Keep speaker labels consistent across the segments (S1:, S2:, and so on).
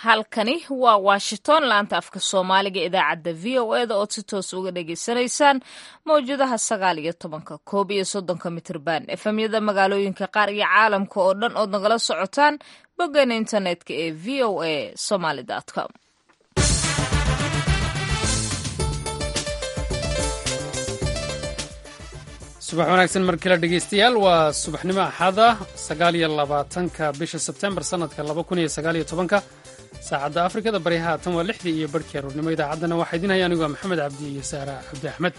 S1: halkani waa washington laanta afka soomaaliga idaacadda v o eda ood si toos uga dhagaysanaysaan mawjadaha sagaal iyo tobanka koob iyo soddonka mitirban efemyada magaalooyinka qaar iyo caalamka oo dhan ood nagala socotaan boggeena internetka ee v o a somaly com
S2: subax wanaagsan mar kale dhegeystayaal waa subaxnimo axada sagaal iyo labaatanka bisha sebtembar sannadka laba kun iyo sagaal iyo tobanka saacadda afrikada bari haatan waa lixdii iyo barhkii aroornimo idaacaddana waxaa idin haya anigu waa maxamed cabdi iyo saara cabdi axmed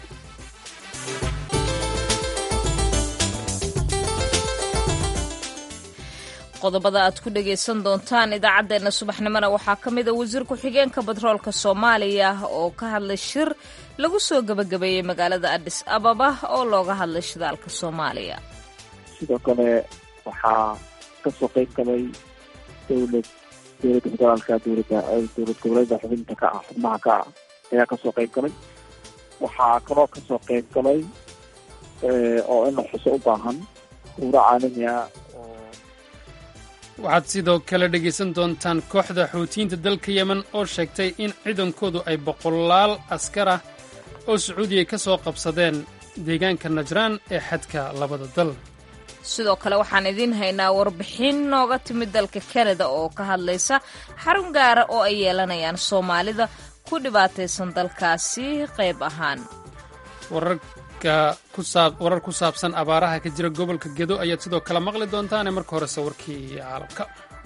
S1: qodobada aad ku dhagaysan doontaan idaacaddeenna subaxnimona waxaa ka mid a wasiir ku-xigeenka batroolka soomaaliya oo ka hadlay shir lagu soo gebagabeeyey magaalada adis ababa oo looga hadlay shidaalka soomaaliya
S3: sidoo kale waxaa kasoo qayb galay dowlad dowladda federaalka dowladda dowlad goboleeda xubinta ka ah xubnaha ka ah ayaa kasoo qayb galay waxaa kaloo kasoo qayb galay oo in la xuso u baahan huuro caalami ah
S2: waxaad sidoo kale dhegaysan doontaan kooxda xuutiyiinta dalka yemen oo sheegtay in ciidankoodu ay boqolaal askar ah oo sacuudiya ka soo qabsadeen deegaanka najraan ee xadka labada dal
S1: sidoo kale waxaan idiin haynaa warbixin nooga timid dalka kanada oo ka hadlaysa xarun gaara oo ay yeelanayaan soomaalida ku dhibaataysan dalkaasi qayb ahaan
S2: warar ku saabsan abaaraha ka jira gobolka gedo ayaad sidoo kale maqli doontaane marka horese warkii caalamka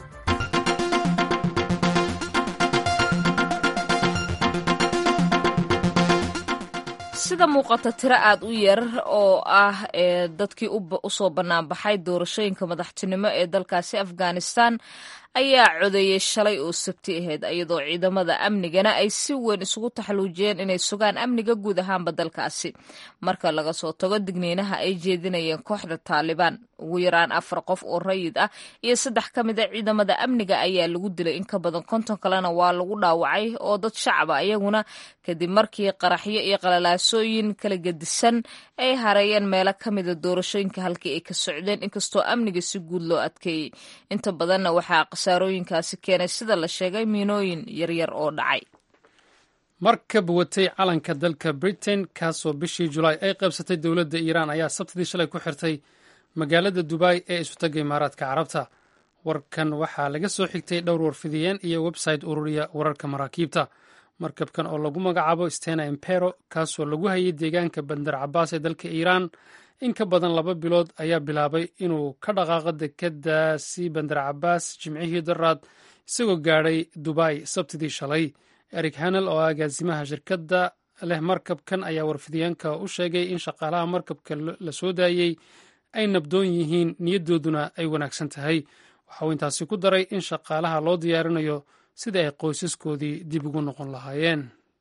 S1: sida muuqata tiro aad u yar oo ah ee dadkii usoo banaanbaxay doorashooyinka madaxtinimo ee dalkaasi afghanistan ayaa codeeyey shalay oo sabti ahayd iyadoo ciidamada amnigana ay si weyn isugu taxaluujiyeen inay sugaan amniga guud ahaanba dalkaasi marka laga soo tago digniinaha ay jeedinayeen kooxda taalibaan ugu yaraan afar qof oo rayid ah iyo saddex ka mid a ciidamada amniga ayaa lagu dilay in ka badan konton kalena waa lagu dhaawacay oo dad shacaba iyaguna kadib markii qaraxyo iyo qalalaasooyin kala gedisan ay hareeyeen meelo ka mida doorashooyinka halkii ay ka socdeen inkastoo amniga si guud loo adkeeyey inta badanna waxaa khasaarooyinkaasi keenay sida la sheegay miinooyin yaryar oo dhacay
S2: markab watay calanka dalka britain kaasoo bishii julaay ay qaybsatay dowladda iiraan ayaa sabtidii shalay ku xirtay magaalada dubai ee isutaga imaaraadka carabta warkan waxaa laga soo xigtay dhowr warfidiyeen iyo website ururiya wararka maraakiibta markabkan oo lagu magacaabo stena impero kaasoo lagu hayay deegaanka bandar cabaas ee dalka iiraan in ka badan laba bilood ayaa bilaabay inuu ka dhaqaaqo dekedaasi bandar cabaas jimcihii daraad isagoo gaadhay dubai sabtidii shalay eric hanel oo agaasimaha shirkadda leh markabkan ayaa warfidiyeenka u sheegay in shaqaalaha markabka la soo daayey ay nabdoon yihiin niyaddooduna ay wanaagsan tahay waxa uu intaasi ku daray in shaqaalaha loo diyaarinayo sida ay qoysaskoodii dib ugu noqon lahaayeen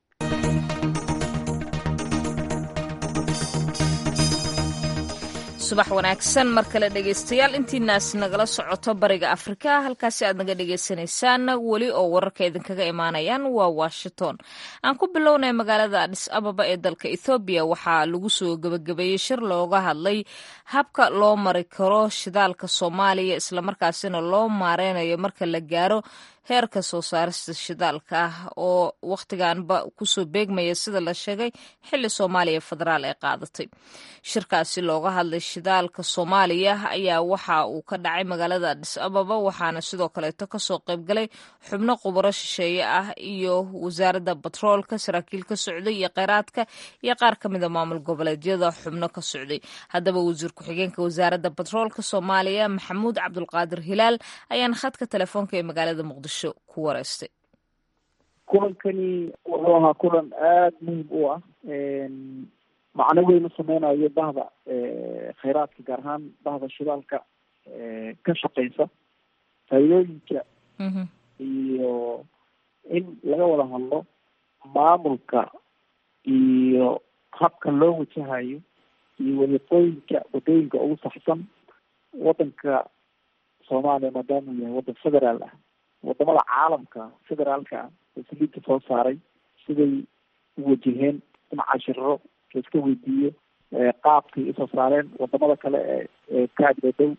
S1: subax wanaagsan mar kale dhegaystayaal intiinaas nagala socoto bariga afrika halkaasi aad naga dhagaysanaysaan weli oo wararka idinkaga imaanayaan waa washington aan ku bilownay magaalada adhis ababa ee dalka ethoobiya waxaa lagu soo gebagabeeyey shir looga hadlay habka loo mari karo shidaalka soomaaliya islamarkaasina loo maareynayo marka la gaaro heerka soo saarista shidaalka ah oo wakhtiganba kusoo beegmaya sida la sheegay xili soomaaliya federaal ay qaadatay shirkaasi looga hadlay shidaalka soomaaliya ayaa waxa uu ka dhacay magaalada adhis ababa waxaana sidoo kaleeto kasoo qaybgalay xubno khubaro shisheeye ah iyo wasaaradda batroolka saraakiil ka socday iyo kheyraadka iyo qaar ka mida maamul goboleedyada xubno ka socday haddaba wasiir ku-xigeenka wasaaradda batroolka soomaaliya maxamuud cabdulqaadir hilaal ayaana khadka telefoonka ee magaalada muqdisho
S3: kulankani wuxuu ahaa kulan aada muhim u ah macno weyn u sameynayo bahda kheyraadka gaar ahaan bahda shidaalka ka shaqeysa faa'iidooyinka iyo in laga wada hadlo maamulka iyo habka loo wajahayo iyo wadiiqooyinka wadooyinka ugu saxsan wadanka soomaaliya maadaama uu yahay waddan federaal ah wadamada caalamka federaalka oo saliidka soo saaray siday u wajaheen in cashiro laiska weydiiyo qaabkay usoo saareen wadamada kale ee ee ka agdadhow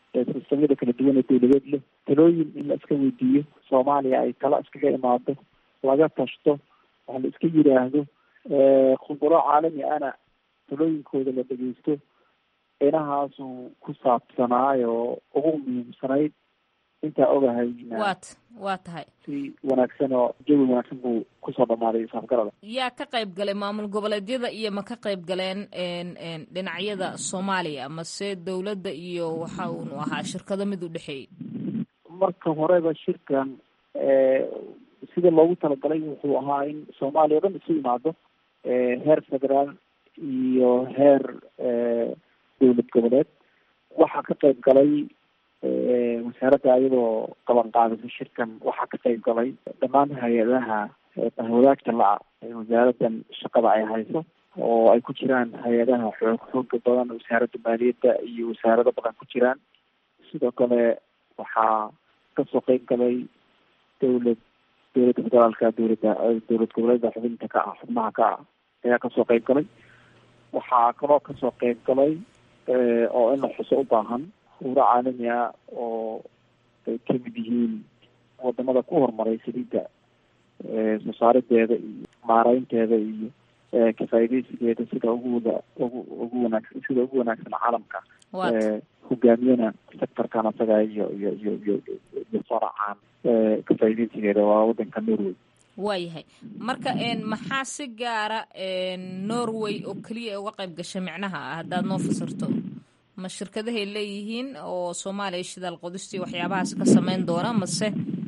S3: sistamyada kala duwan ee dawladeed leh talooyin in la iska weydiiyo soomaaliya ay tala iskaga imaado laga tashto wax la iska yidhaahdo khuburo caalami ana talooyinkooda la dhegeysto inahaasu ku saabsanaayo ugu muhiimsanayd intaa ogahay
S1: wat waa tahay
S3: si wanaagsan oo jawi wanaagsan buu kusoo dhamaaday isafgarada
S1: yaa ka qayb galay maamul goboleedyada iyo ma ka qayb galeen dhinacyada soomaaliya mase dawladda iyo waxa uunu ahaa shirkado mid u dhexeeyey
S3: marka horeba shirkan sida loogu talagalay wuxuu ahaa in soomaaliya o dhan isu imaado heer federaal iyo heer dawlad goboleed waxaa ka qayb galay wasaaradda iyadoo qaban qaadisa shirkan waxaa ka qayb galay dhammaan hay-adaha wadaagta la-a wasaaradan shaqada ay hayso oo ay ku jiraan hay-adaha xoog xooga badan wasaaradda maaliyadda iyo wasaarado badan ku jiraan sidoo kale waxaa kasoo qayb galay dawlad dawladda federaalka dawladda dawlad goboleeda xubinta ka ah xubnaha ka ah ayaa kasoo qayb galay waxaa kaloo kasoo qayb galay oo in la xuso u baahan khubro caalami ah oo ay kamid yihiin wadamada ku horumaray saliidda soo saarideeda iyo maareynteeda iyo kafaaideysigeeda sida uguwada ugu ugu wanaagsan sida ugu wanaagsan caalamka hogaamiyana sectorkan asaga iyo iyo iyo iyo iyo faracaan kafaaideysigeeda waa wadanka norway
S1: waayahay marka maxaa si gaara norway oo keliya uga qayb gashay micnaha ah haddaad noo fasirto ma shirkadahay leeyihiin oo soomaaliya shidaal qodistii waxyaabahaas ka sameyn doona mase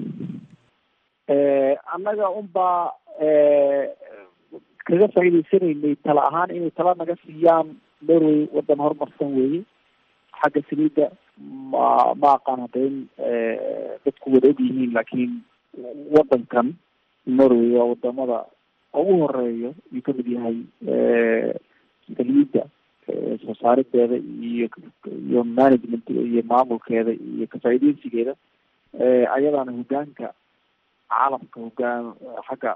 S3: annaga unbaa kaga faa'iideysanaynay tala ahaan inay tala naga siiyaan norway wadan horumarsan weeye xagga saliidda ma ma aqaan hadda in dadku wada og yihiin laakiin wadankan norway waa wadamada ugu horeeyo iyuu kamid yahay saliidda soo saarideeda iyo iyo management iyo maamulkeeda iyo kafaaideysigeeda ayadaana hogaanka caalamka hogaan xagga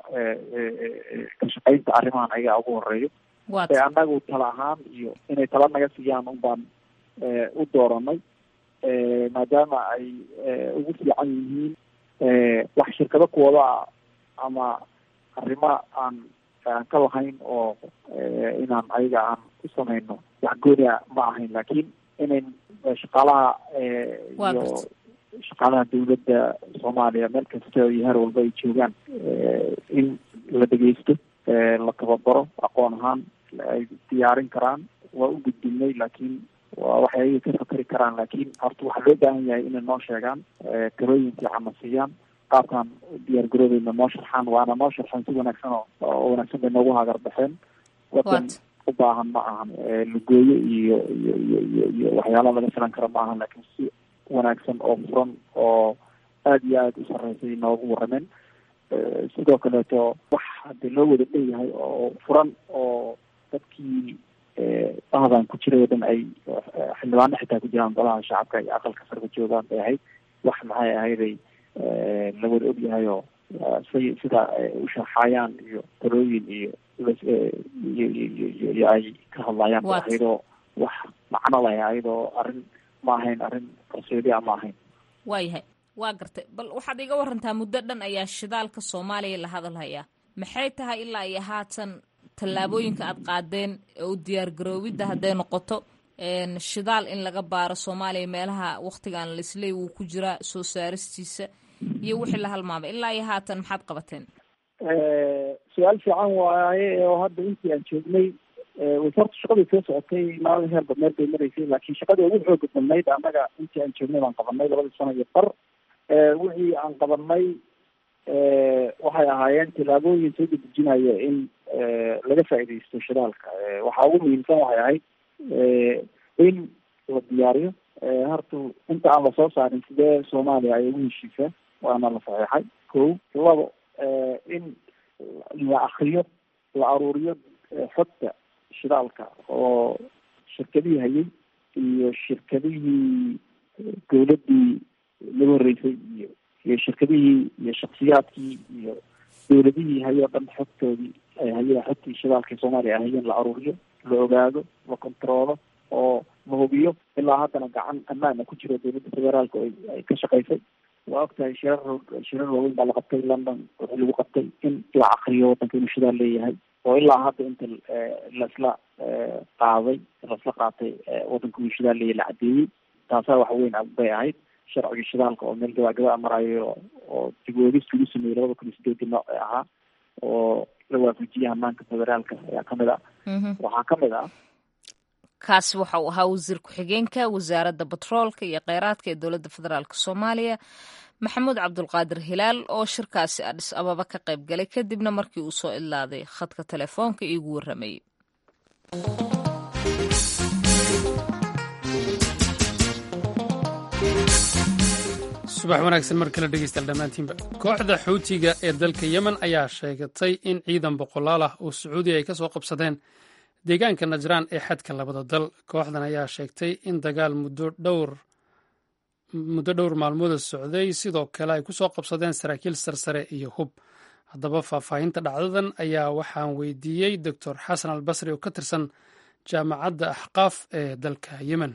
S3: ka shaqeynta arrimahan ayagaa ugu horeeyo annagu tala ahaan iyo inay tala naga siiyaan un baan u dooranay maadaama ay ugu fiican yihiin wax shirkado kuwada ama arrimo aan aan ka lahayn oo inaan ayaga aan u samayno wax gooni a ma ahayn laakiin inayn shaqaalaha iyo shaqaalaha dawladda soomaaliya meel kasta iyo heer walba ay joogaan in la dhegeysto la tababaro aqoon ahaan ay diyaarin karaan waa u gudbinay laakiin waa waxay ayaga ka fakari karaan laakiin horta waxaa loo baahan yahay inay noo sheegaan talooyin fiican na siiyaan qaabkaan diyaar garoobeyna noo sharxaan waana noo sharxeen si wanaagsan oo wanaagsan bay noogu hagar baxeen wadan u baahan ma ahan lagooyo iyo iyo iyo iyo iyo waxyaala laga filan kara ma ahan laakiin si wanaagsan oo furan oo aada iyo aada u sareysay noogu warameen sidoo kaleeto wax hadii loo wada dheeyahay oo furan oo dadkii bahdan ku jiray oo dhan ay xildhibaano xitaa ku jiraan golaha shacabka iyo aqalka sarka joogaan bay ahayd wax maxay ahayday la wada ogyahay oo si sida u sharxayaan iyo talooyin iyo iyo iyo iyo ay ka hadlayaan ba ayadoo wax macno leh ayadoo arrin ma ahayn arrin qarsoodiya ma ahayn
S1: waayahay waa gartay bal waxaad iga warantaa muddo dhan ayaa shidaalka soomaaliya la hadalhayaa maxay tahay ilaa iyo haatan tallaabooyinka aad qaadeen u diyaar garoobidda hadday noqoto shidaal in laga baaro soomaaliya meelaha waktigan lisley wuu ku jiraa soo saaristiisa iyo wixii la halmaamay ilaa iyo haatan maxaad qabateen
S3: su-aal fiican waaye oo hadda intii aan joognay wasarta shaqadii soo socotay maalin heer badneer bay maraysay laakiin shaqadii ugu xooga badnayd annaga intii aan joognay baan qabanay labadii sano iyo bar wixii aan qabanay waxay ahaayeen tilaabooyin soo dedejinaya in laga faaidaysto shidaalka waxaa ugu muhiimsan waxay ahayd in la diyaariyo horta inta aan lasoo saarin sidee soomaaliya ay ugu heshiisaa waana la saxeexay ko labo in la akriyo la aruuriyo xogta shidaalka oo shirkadihii hayay iyo shirkadihii dawladdii lagu horreysay iyo iyo shirkadihii iyo shaksiyaadkii iyo dawladihii hayoo dhan xogtoodii ay hayeen xogtii shidaalka soomaaliya ay hayeen la aruuriyo la ogaado la controolo oo la hubiyo ilaa haddana gacan ammaana ku jiro dowladda federaalka ay ka shaqaysay waa ogtahay shirar shirar waaweyn baa la qabtay london wixii lagu qabtay in la caqriyo waddanka inuu shidaal leeyahay oo ilaa hadda inta laisla qaaday laisla qaatay waddanka inuu shidaal leeyahay la caddeeyey taasaa wax weyn bay ahayd sharciga shidaalka oo meel gabagaba marayo oo dib weegis lagu sameeyey labada kun iyo sideedii nooc ee ahaa oo la waafajiyay hamaanka federaalka ayaa kamid ah waxaa kamid ah
S1: kaasi waxa uu ahaa wasiir ku-xigeenka wasaaradda batroolka iyo kheyraadka ee dowladda federaalk soomaaliya maxamuud cabdulqaadir hilaal oo shirkaasi adhis ababa ka qayb galay kadibna markii uu soo idlaaday khadka telefoonka iigu warramayay
S2: subax wanaagsan mar kale dhegeystayaal dhammaantiinba kooxda xuutiga ee dalka yemen ayaa sheegatay in ciidan boqolaal ah oo sacuudiya ay ka soo qabsadeen deegaanka najraan ee xadka labada dal kooxdan ayaa sheegtay in dagaal muddo dhowr muddo dhowr maalmooda socday sidoo kale ay ku soo qabsadeen saraakiil sarsare iyo hub haddaba faahfaahinta dhacdadan ayaa waxaan weydiiyey doctor xasan albasri oo ka tirsan jaamacadda axqaaf ee dalka yemen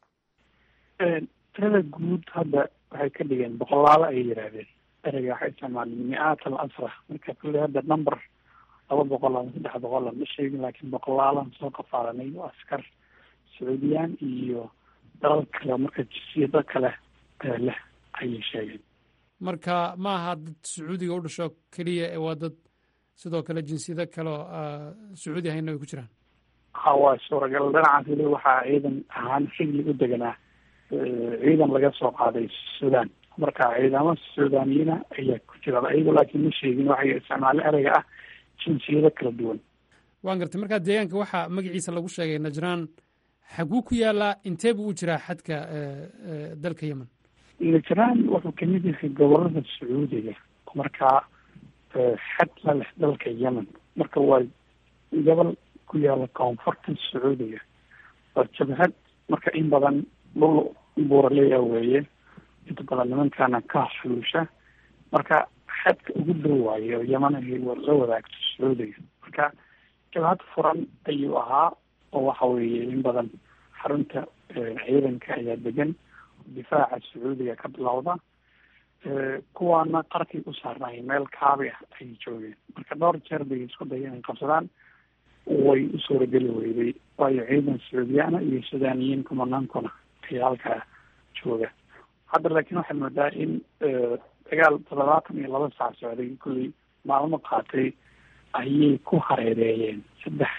S4: tirada guud hadda waxay ka dhigeen boqolaalo ayay yidhaahdeen ereyga waxay isticmaaleen mi-aat al asra marka kulle hadda number laba boqol ama saddex boqol ma sheegin laakiin boqolaalan soo qafaalanay oo askar sacuudiyaan iyo dalal kale marka jinsiyado kale leh ayay sheegeen
S2: marka ma aha dad sacuudiga u dhasho keliya ee waa dad sidoo kale jinsiyado kaleo sacuudi ahayna ay ku jiraan
S4: ha waa suuragal dhinacaas weli waxaa ciidan ahaan xigli u deganaa ciidan laga soo qaaday sudan marka ciidamo suudaniyiina ayaa ku jira iyago laakiin ma sheegin waxay isticmaale ereyga ah jinsiyado kala duwan
S2: waan gartay markaa deegaanka waxaa magaciisa lagu sheegay najraan xaguu ku yaalaa intee buu u jiraa xadka dalka yemen
S4: najraan wuxuu kamid yahay gobolada sacuudiga markaa xad la leh dalka yemen marka waa gobol ku yaala koonfurta sacuudiga waa jabhad marka in badan dhul buuraleya weeye inta badan nimankana ka xuluusha marka xadka ugu dhow waayo yamanahi la wadaagto sacuudiga marka jabhad furan ayuu ahaa oo waxa weeye in badan xarunta ciidanka ayaa degan difaaca sacuudiga ka bilowda kuwaana qarkay u saarnaayeen meel kaabi ah ayay joogeen marka dhowr jeer bay isku daya inay qabsadaan way u suurageli weyday waayo ciidan sacuudiyaana iyo sudaaniyiin kumanaankuna ayaa halkaa jooga hadda laakiin waxaad moodaa in dagaal toddobaatan iyo laba saac socday kulley maalmo qaatay ayay ku hareereeyeen saddex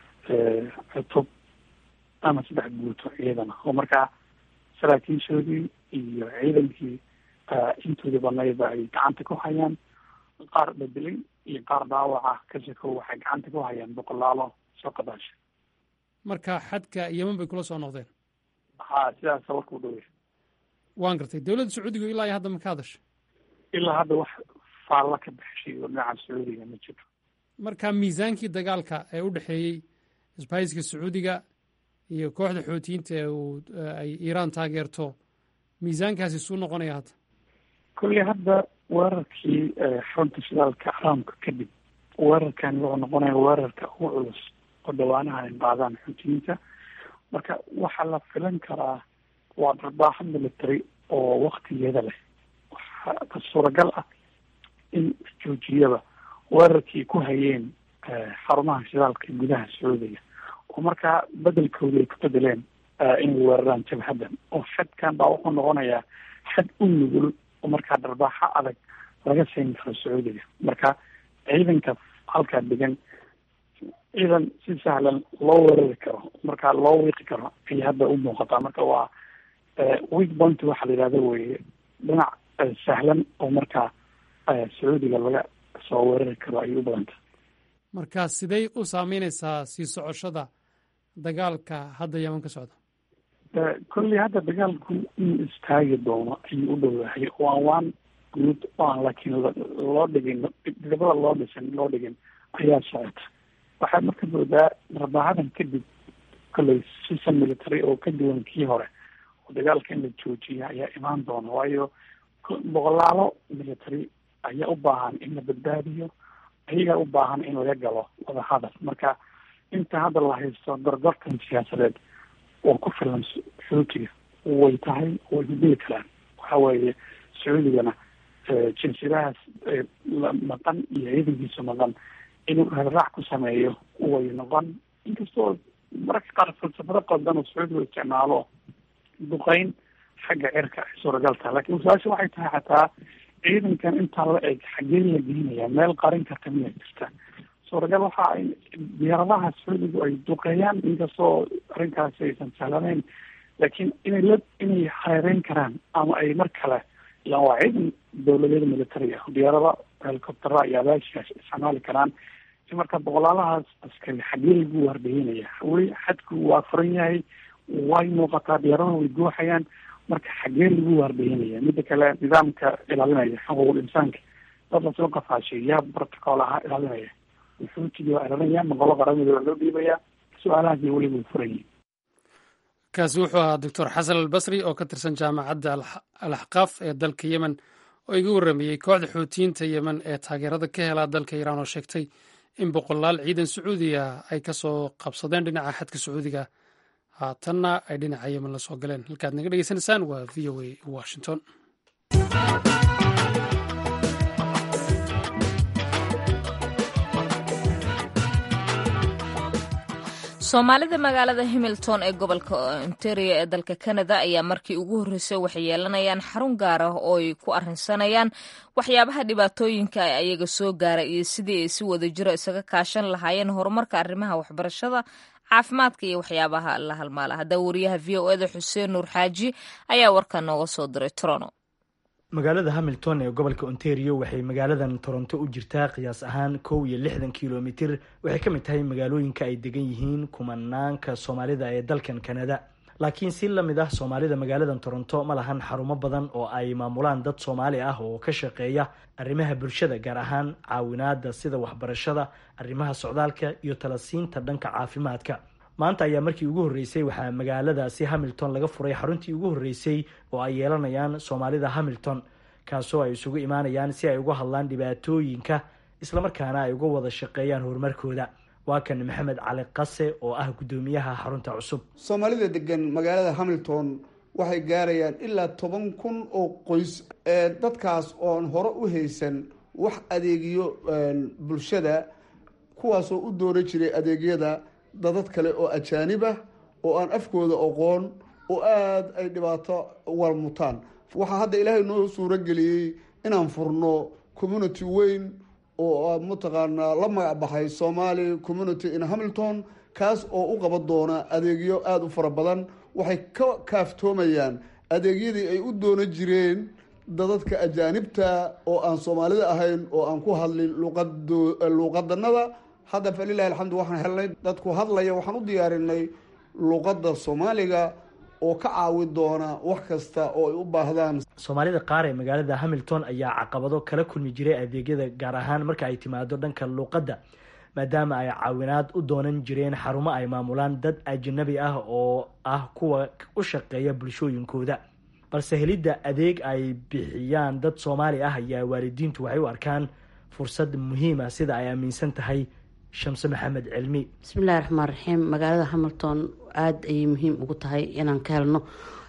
S4: cutub ama saddex guuto ciidan oo markaa saraakiishoodii iyo ciidankii intoodii badnayba ay gacanta ku hayaan qaar bedelay iyo qaar dhaawaca kasiko waxay gacanta ku hayaan boqolaalo soo qadaasha
S2: marka xadka yemen bay kula soo noqdeen
S4: ha sidaasa warka u dhowya
S2: waan gartay dowladda sacuudiga ilaa iyo hadda ma ka hadasha
S4: ilaa hadda wax faalla ka baxshay oo dhinaca sacuudiga ma jiro
S2: marka miisaankii dagaalka ee u dhexeeyey isbahayska sacuudiga iyo kooxda xootiyiinta ee uu ay iiraan taageerto miisaankaasi suu noqonaya hadda
S4: kolley hadda weerarkii xarunta shidaalka caraamka kadib weerarkan wuxuu noqonaya weerarka ugu culus oo dhawaanaha ay qaadaan xootiyiinta marka waxaa la filan karaa waa darbaaxo military oo waktigeeda leh waxaa suuragal ah in joojiyaba weerarkii ku hayeen xarumaha shidaalka gudaha sacuudiga oo markaa bedelkoodii ay ku bedeleen inay weeraraan jabhaddan oo xadkan baa wuxuu noqonayaa xad u nugul oo markaa darbaaxo adag laga siin karo sacuudiga marka ciidanka halkaa degan ciidan si sahlan loo weerari karo markaa loo wiiqi karo ayay hadda u muuqataa marka waa weak point waxaa la yidhahda weye dhinac sahlan oo markaa sacuudiga laga soo weerari karo ayay u badanta
S2: marka sidey u saameyneysaa sii socoshada dagaalka hadda yeman ka socda
S4: kolley hadda dagaalku in istaagi doono ayuu u dhowyahay oo aan waan guud oo aan laakiin loo dhigin dibada loo dhisan loo dhigin ayaa socota waxaad marka moodaa darbaahadan kadib kolley sisan military oo ka duwan kii hore oo dagaalka in la joojiya ayaa imaan doona waayo boqolaalo military ayaa u baahan in la badbaadiyo ayagaa u baahan in laga galo wadahadal marka inta hadda la haysto gorgortan siyaasadeed oo ku filan sacuudiga way tahay way bedeli karaan waxa weeye sacuudigana jinsiyadahaas maqan iyo ciidankiisa maqan inuu raraac ku sameeyo way noqon inkastoo mararka qaar falsafado qaldan oo sacuudiga isticmaalo duqeyn xagga cirka ay suuragal tahay lakin su-aasha waxay tahay xataa ciidankan intaa la eg xaggee la geynaya meel qarin karta miya jirta suuragal waxa ay diyaaradaha sacuudigu ay duqeeyaan inkastoo arrinkaasi aysan sahlanayn laakiin inay la inay hareereyn karaan ama ay mar kale ilaan waa ciidan dawladeeda military ah diyaarada helicoptera iyo abaashigaas isticmaali karaan si marka boqolaalahaas askari xaggee lagu waardeynaya weli xadku waa furan yahay way muuqataa diyaaradaha way gooxayaan marka xaggee lagu waardeynaya mida kale nidaamka ilaalinaya xuquuqul insaanka dad lasoo qafaashay yaa protocol ahaa ilaalinaya xuutiga waa ilaalinaya maqolo qaramada waa loo dhiibaya su-aalahaas iyo weliba way furan yihin
S2: kaasi wuxuu ahaa doctor xasan albasri oo ka tirsan jaamacadda al axqaaf ee dalka yemen oo iga warramayey kooxda xuutiyiinta yemen ee taageerada ka helaa dalka iiraan oo sheegtay in boqolaal ciidan sacuudiga ay ka soo qabsadeen dhinaca xadka sacuudiga haatanna ay dhinaca yemen la soo galeen halkaad naga dhegeysanaysaan waa v o a washington
S1: soomaalida magaalada hamilton ee gobolka ontario ee dalka canada ayaa markii ugu horreysay waxay yeelanayaan xarun gaar ah oo ay ku arrinsanayaan waxyaabaha dhibaatooyinka ay ayaga soo gaara iyo sidii ay si wada jiro isaga kaashan lahaayeen horumarka arrimaha waxbarashada caafimaadka iyo waxyaabaha la halmaala haddaba wariyaha v o eda xuseen nuur xaaji ayaa warka nooga soo diray toronto
S5: magaalada hamilton ee gobolka ontario waxay magaaladan toronto u jirtaa qiyaas ahaan kow iyo lixdan kilomitir waxay ka mid tahay magaalooyinka ay degan yihiin kumanaanka soomaalida ee dalkan canada laakiin si la mid ah soomaalida magaaladan toronto ma lahan xarumo badan oo ay maamulaan dad soomaali ah oo ka shaqeeya arrimaha bulshada gaar ahaan caawinaada sida waxbarashada arrimaha socdaalka iyo talasiinta dhanka caafimaadka maanta ayaa markii ugu horreysay waxaa magaaladaasi hamilton laga furay xaruntii ugu horreysay oo ay yeelanayaan soomaalida hamilton kaasoo ay isugu imaanayaan si ay uga hadlaan dhibaatooyinka islamarkaana ay uga wada shaqeeyaan horumarkooda waa kan maxamed cali qase oo ah guddoomiyaha xarunta cusub
S6: soomaalida degan magaalada hamilton waxay gaarayaan ilaa toban kun oo qoys dadkaas oon hore u haysan wax adeegiyo bulshada kuwaasoo u doona jiray adeegyada dadad kale oo ajaanib ah oo aan afkooda aqoon oo aada ay dhibaato walmutaan waxaa hadda ilaahay noo suuro geliyey inaan furno community weyn oo mataqaanaa la magac baxay somali community in hamilton kaas oo u qaban doona adeegyo aada u fara badan waxay ka kaaftoomayaan adeegyadii ay u doono jireen dadadka ajaanibta oo aan soomaalida ahayn oo aan ku hadlin luuqadanada hadda falilahi alxamdu waxaan helnay dadku hadlaya waxaan u diyaarinay luuqadda soomaaliga oo ka caawi doona wax kasta oo ay u baahdaan
S5: soomaalida qaar ee magaalada hamilton ayaa caqabado kala kulmi jiray adeegyada gaar ahaan marka ay timaado dhanka luuqadda maadaama ay caawinaad u doonan jireen xarumo ay maamulaan dad ajanabi ah oo ah kuwa u shaqeeya bulshooyinkooda balse helidda adeeg ay bixiyaan dad soomaali ah ayaa waalidiintu waxay u arkaan fursad muhiima sida ay aaminsan tahay shamse maxamed cilmi
S7: bismillahi raxmaan raxiim magaalada hamilton aada ayay muhiim ugu tahay inaan ka helno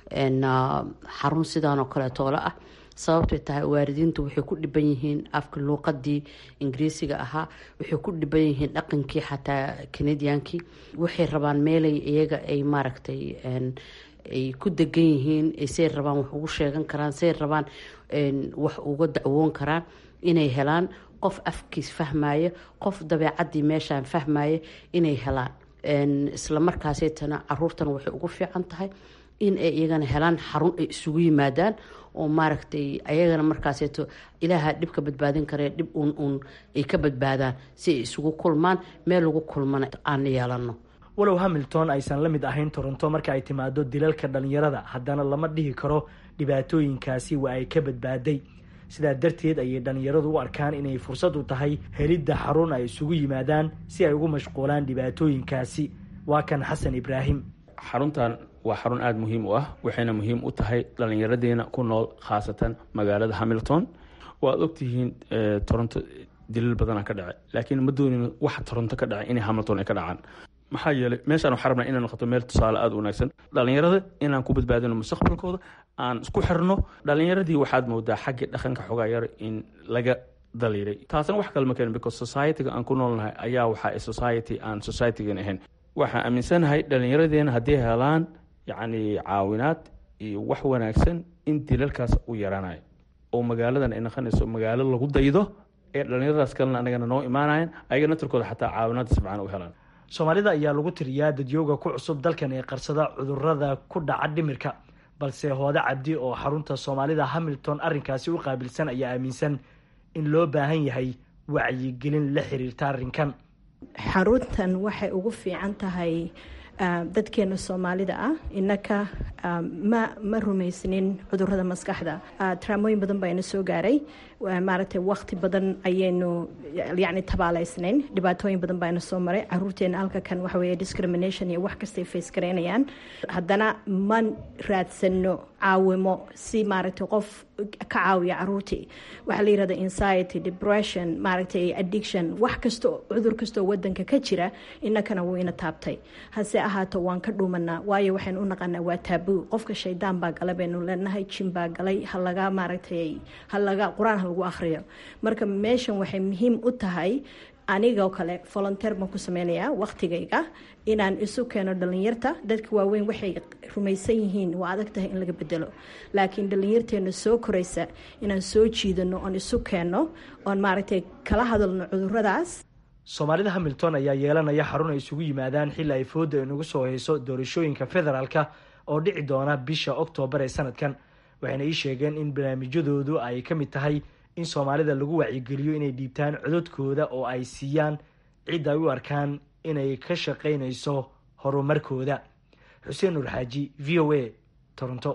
S7: xarun sidaan oo kaleetoola ah sababtay tahay waalidiintu waxay ku dhiban yihiin afka luuqadii ingiriisiga ahaa waxay ku dhiban yihiin dhaqankii xataa canadiankii waxay rabaan meelay iyaga ay maaragtay ay ku degan yihiin say rabaan wax ugu sheegan karaan say rabaan wax uga dacwoon karaan inay helaan qof afkiis fahmaya qof dabeecadii meeshaan fahmaya inay helaan isla markaasaytana caruurtana waxay ugu fiican tahay in ay iyagana helaan xarun ay isugu yimaadaan oo maaragtay ayagana markaaseyto ilaaha dhib ka badbaadin karee dhib uun uun ay ka badbaadaan si ay isugu kulmaan meel lagu kulmana aan yeelano
S5: walow hamilton aysan la mid ahayn toronto marka ay timaado dilalka dhalinyarada haddana lama dhihi karo dhibaatooyinkaasi waa ay ka badbaaday sidaa darteed ayay dhalinyaradu u arkaan inay fursad u tahay helidda xarun ay isugu yimaadaan si ay ugu mashquulaan dhibaatooyinkaasi waa kan xasan ibraahim
S8: xaruntan waa xarun aada muhiim u ah waxayna muhiim u tahay dhallinyaradeena ku nool khaasatan magaalada hamilton waad ogtihiin toronto dilal badana ka dhacay laakiin ma doonin waxa toronto ka dhacay inay hamilton ay ka dhacaan maxaa yeelay meeshaan waxaa rabnaa inay noqoto meel tusaale aada u wanaagsan dhalinyarada inaan ku badbaadino mustaqbalkooda aan isku xirno dhalinyaradii waxaad moodaa xagga dhaqanka xogaa yar in laga daliiray taasna wax kale ma keenin because society-ga aan ku noolnahay ayaa waxaa society aan society-gan ahayn waxaan aaminsanahay dhallinyaradeena haddii helaan yacni caawinaad iyo wax wanaagsan in dilalkaas u yaraanayo oo magaaladan ay noqonayso magaalo lagu daydo ee dhallinyaradaas kalena anagana noo imaanayan ayaga natarkooda xataa caawinaad si fiican u helaan
S5: soomaalida ayaa lagu tiriyaa dadyooga ku cusub dalkan ee qarsada cudurada ku dhaca dhimirka balse hoode cabdi oo xarunta soomaalida hamilton arrinkaasi u qaabilsan ayaa aaminsan in loo baahan yahay wacyigelin la xiriirta arrinkan
S9: xaruntan waxay ugu fiican tahay dadkeena soomaalida ah inaka ma ma rumaysnin cudurada maskaxda traamooyin badan baa ina soo gaaray maaragtay wakti badan ayaynu yani tabaaleysnayn dhibaatooyin badan baa ina soo maray caruurteena halka kan waxa weeye discrimination iyo wax kastay face garaynayaan haddana ma raadsano caawimo si maaragtay qof ka caawiya caruurtii waxaa la yirahda anxiety depression maaragtay addiction wax kasto cudur kastoo wadanka ka jira inakana wuu ina taabtay hase ahaato waan ka dhuumanaa waayo waxaynu u naqanaa waa taabuu qofka shaydaan baa gala baynu leenahay jin baa galay halaga maaragtay halaga qur-aan ha lagu akhriyo marka meeshan waxay muhiim u tahay anigoo kale volonteer baan ku sameynayaa waktigayga inaan isu keeno dhalinyarta dadka waaweyn waxay rumaysan yihiin waa adag tahay in laga bedelo laakiin dhalinyarteena soo koraysa inaan soo jiidano oon isu keenno oon maaragtay kala hadalno cuduradaas
S5: soomaalida hamilton ayaa yeelanaya xarun ay isugu yimaadaan xilli ay fooda inagu soo hayso doorashooyinka federaalka oo dhici doona bisha oktoobar ee sanadkan waxayna ii sheegeen in barnaamijyadoodu ay ka mid tahay in soomaalida lagu wacyigeliyo inay dhiibtaan cododkooda oo ay siiyaan cid ay u arkaan inay ka shaqaynayso horumarkooda xuseen nuur xaaji v o a toronto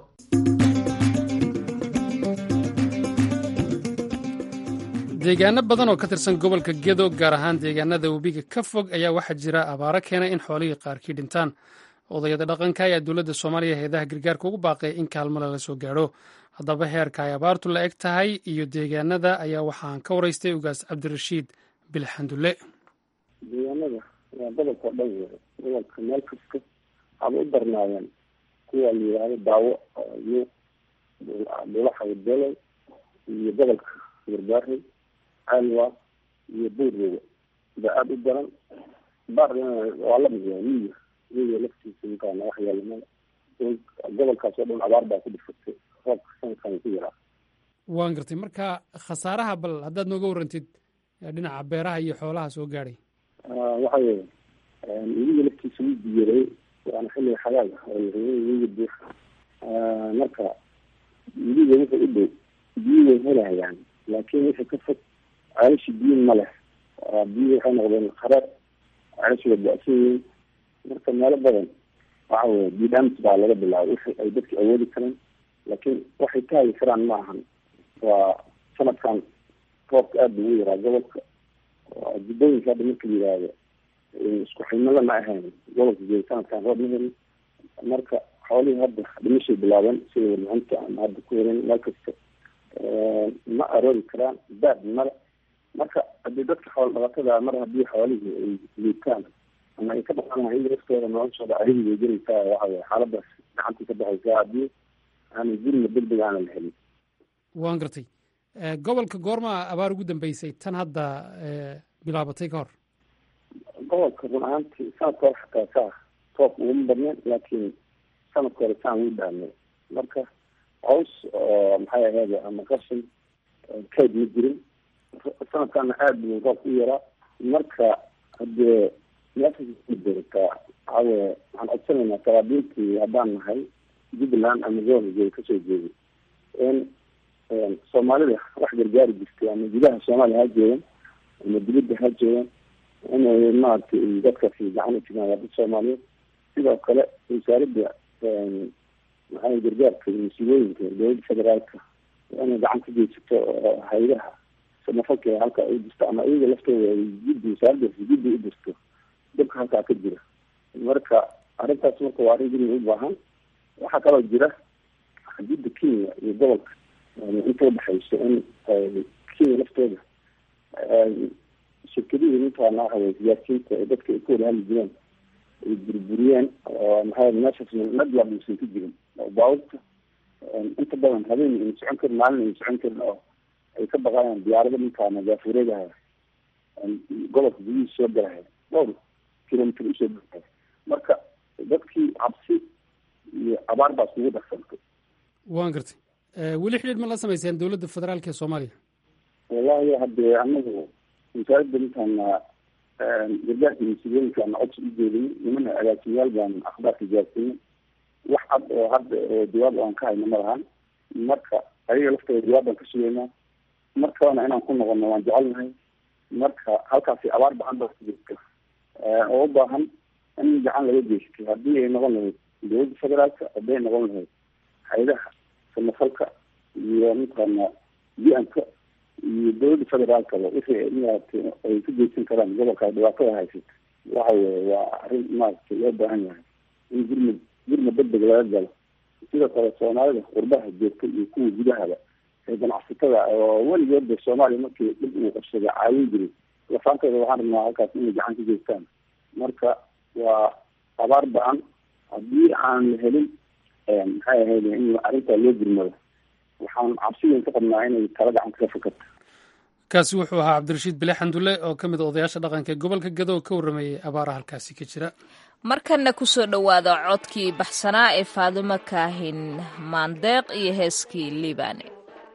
S2: deegaano badan oo ka tirsan gobolka gedo gaar ahaan deegaanada webiga ka fog ayaa waxaa jira abaaro keenay in xoolihii qaarkii dhintaan odayada dhaqanka ayaa dowladda soomaaliya heedaha gargaarka ugu baaqay in kaalmo lala soo gaadho haddaba heerka ay abaartu la eg tahay iyo deegaanada ayaa waxaan ka waraystay ugaas cabdirashiid bilxandulle
S10: deegaanada waa gobolka dhan wey gobolka meel kasta waxaaba u darnaayeen kuwa la yidhaahdo daawo iyo dhulaxaydoley iyo gobolka garbaarey caalwa iyo buurroga ba aada u daran baarna waa lamid waa miya miya laftiisa makaana wax yeelamada gobolkaas oo dhan abaar baa ku dhifatay roobka sanadkan ku yaraa
S2: waan gartay marka khasaaraha bal haddaad nooga warantid dhinaca beeraha iyo xoolaha soo gaadhay
S10: waxa weye webiga laftiisa wuu biyaray waana xilliga xagaaga webiga buuxa marka webiga wuxuu u dhow biyo way helayaan laakiin wixii ka fog ceelashi biyo ma leh biyo waxay noqdeen kharaar ceelashi waa ba-san yihiin marka meelo badan waxa weye bidams baa laga bilaabay wixii ay dadka awoodi kareen laakiin waxay ka hagi karaan ma ahan waa sanadkan roobka aada buu u yaraa gobolka jubbooyinka hadda marka la yihahdo isku ximada ma ahayn gobolka jeeda sanadkan roob ma helin marka xoolihii hadda dhimashay bilaabeen sida warmacinta ama hadda ku helin meel kasta ma aroori karaan baad male marka hadii dadka xoolo dhaqatada mar haddii xoolihii ay liitaan ama ay ka dhaqanaha in laftooda noloshooda arihii bay gelaysaa waxa weye xaaladaas gacantii ka baxaysaa haddii aanan gurina deg deg aanan la helin
S2: waan gartay gobolka goorma abaar ugu dambeysay tan hadda bilaabatay ka hor
S10: gobolka run ahaantii sanadka hore xataa saa roob uguma badneen laakiin sanadka hore saan wuu dhaamay marka caws oo maxay ahayd ama qashin kayd ma jirin sanadkana aada buu roobka u yaraa marka hadee meeshabertaa waxaaweye waxaan codsanaynaa saraabiintii haddaan nahay jubbaland ama gobolka kasoo jeeday in soomaalida wax gargaari jirtay ama gudaha soomaaliya ha joogan ama dibadda ha joogan inay maaragtay dadkaasi gacan u jiraan waa dad soomaaliyeed sidoo kale wasaaradda maxaa gargaarka iyo musiibooyinka dowladda federaalka inay gacan ka geysato hay-adaha samafalka halka ay jirto ama iyaga laftooda ay jiddi wasaaraddaasi jiddi u dirto dabka halkaa ka jira marka arrintaas marka waa arrin gurmi u baahan waxaa kaloo jira xadidda kenya iyo gobolka inta udhexayso in kenya laftooda shirkadihii ninkaana waxa weye siyaasiyiinta ee dadka ay ku wada hadli jireen ay burburiyeen oo maxaa meeshaas nadwab uusan ka jirin oo baabuurta inta badan habeen ayna socon karin maalin ayna socon karin oo ay ka baqayaan diyaarada ninkaana gaafureedaha gobolka gudihiisa soo galaya dhowr kilomitr usoo galaya marka dadkii cabsi iyo abaar baa isugu darsantay
S2: waan gartay weli xidhiidh ma la samayseen dowladda federaalka ee soomaaliya
S10: wallahi hadde anagu wasaaradda ninkaana gargaarka mas-uuliyooyinkaana codsi u jeedinay nimana agaasimayaal baan akhbaarka gaarsiinay wax cad oo hadda oo jawaab aan ka hayno ma lahan marka ayaga laftooda jawaab baan ka sugaynaa markabana inaan ku noqono waan jecelnahay marka halkaasi abaar bacan baa jirta oo u baahan in gacan laga geysto haddii ay noqon lahayd dowladda federaalka haddii ay noqon lahayd hay-adaha samafalka iyo mataqaana bi-anka iyo dowladda federaalkaba wixii maaragtay ay ka geysan karaan gobolka dhibaatada haysata waxa weye waa arrin maaragtay loo baahan yahay in gurmud gurmud degdeg laga galo sidoo kale soomaalida qurbaha joogta iyo kuwa gudahaba ee ganacsatada oo weligoodba soomaaliya markii dhib uu qabsaday caawin jiray lafaantooda waxaan rabnaa halkaas inay gacan ka geystaan marka waa abaar ba-an haddii aan la helin maxay ahayd in arrintaa loo gurmado waxaan cabsidan ka qabnaa inay tala gacan kaga fakarto
S2: kaasi wuxuu ahaa cabdirashiid bile xandulle oo ka mid a odayaasha dhaqanka ee gobolka gado ka warrameeyey abaaraha halkaasi ka jira
S1: markanna ku soo dhowaada codkii baxsanaa ee faadumo kaahin maandeeq iyo heeskii liibaane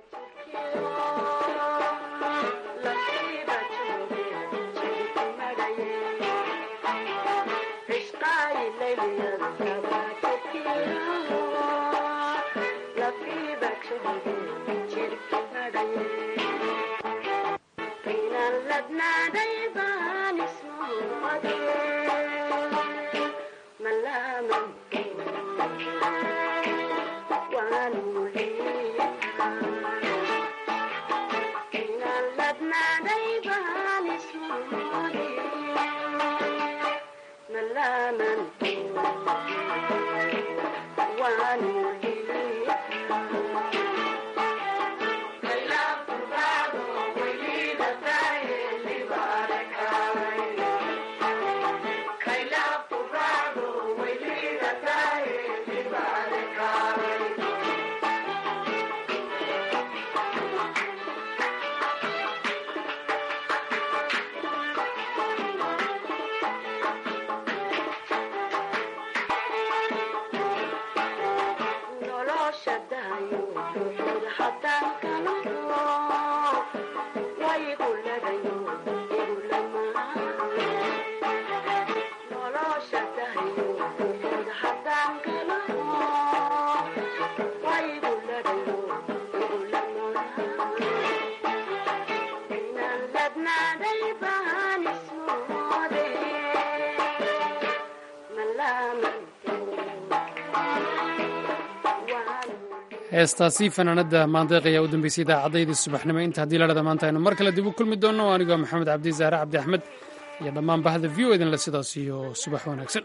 S2: heestaasi fanaanada maandeeq ayaa u dambeysay idaacaddaydii subaxnimo inta haddii ladhada maanta aynu mar kale dib u kulmi doonno anigoo maxamed cabdi zahre cabdi axmed iyo dhammaan bahda v o idinle sidaas iyo subax wanaagsan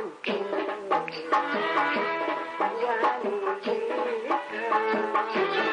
S11: Thank you.